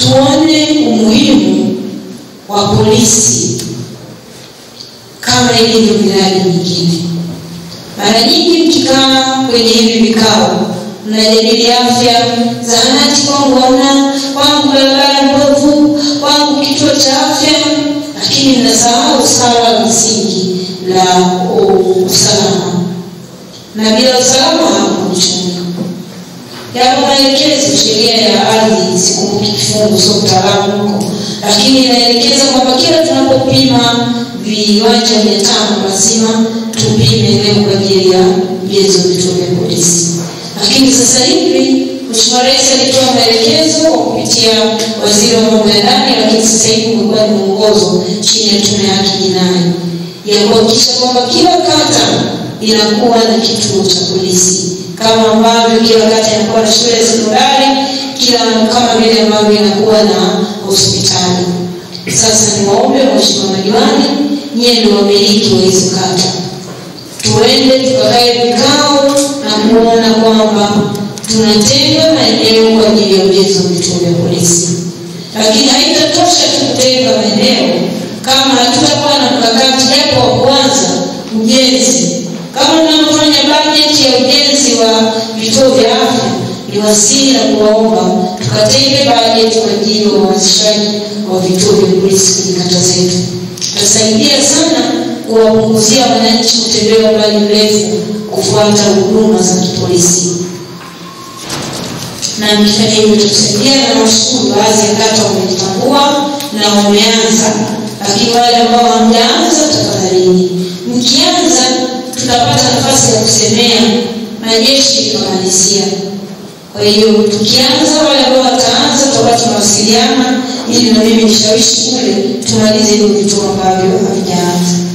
tuone umuhimu wa polisi kama ilivyo miradi mingine. Mara nyingi mkikaa kwenye hivi vikao, mnajadili afya, zahanati kwangu hamna, kwangu barabara mbovu, kwangu kituo cha afya, lakini mnasahau swala la msingi la uh, usalama, na bila usalama hakuna uchumi. Yapo maelekezo, sheria ya ardhi, sikumbuki kifungu, sio mtaalamu huko, lakini inaelekeza kwamba kila tunapopima viwanja mia tano lazima tupime eneo kwa ajili ya ujenzi wa vituo vya polisi. Lakini sasa hivi Mheshimiwa Rais alitoa maelekezo kwa kupitia waziri wa mambo ya ndani, lakini sasa hivi kumekuwa ni mwongozo chini ya tume ya haki jinai ya kuhakikisha kwamba kila kata inakuwa na kituo cha polisi kama ambavyo kila kata inakuwa na shule ya sekondari, kila kama vile ambavyo inakuwa na hospitali. Sasa ni waombe Mheshimiwa madiwani, nyie ndio wamiliki wa hizo kata, tuende tukakae vikao na kuona kwamba tunatenga maeneo kwa ajili ya ujenzi wa vituo vya polisi, lakini haitatosha tu kutenga maeneo kama hatutakuwa na mkakati japo wa kuanza ujenzi. Kama mnavyofanya bajeti ya ujenzi wa vituo vya afya, ni wasii na kuwaomba tukatenge bajeti kwa ajili ya uanzishaji wa vituo vya polisi kwenye kata zetu. Tutasaidia sana kuwapunguzia wananchi kutembea umbali mrefu kufuata huduma za kipolisi na mkifanya hivyo tutasaidia, na nashukuru baadhi ya kata wamejitambua na wameanza, lakini wale ambao hamjaanza, tafadhalini, mkianza tutapata nafasi ya kusemea na jeshi likamalizia. Kwa hiyo tukianza, wale ambao wataanza tutakuwa tunawasiliana ili na mimi nishawishi kule tumalize hivyo vituo ambavyo havijaanza.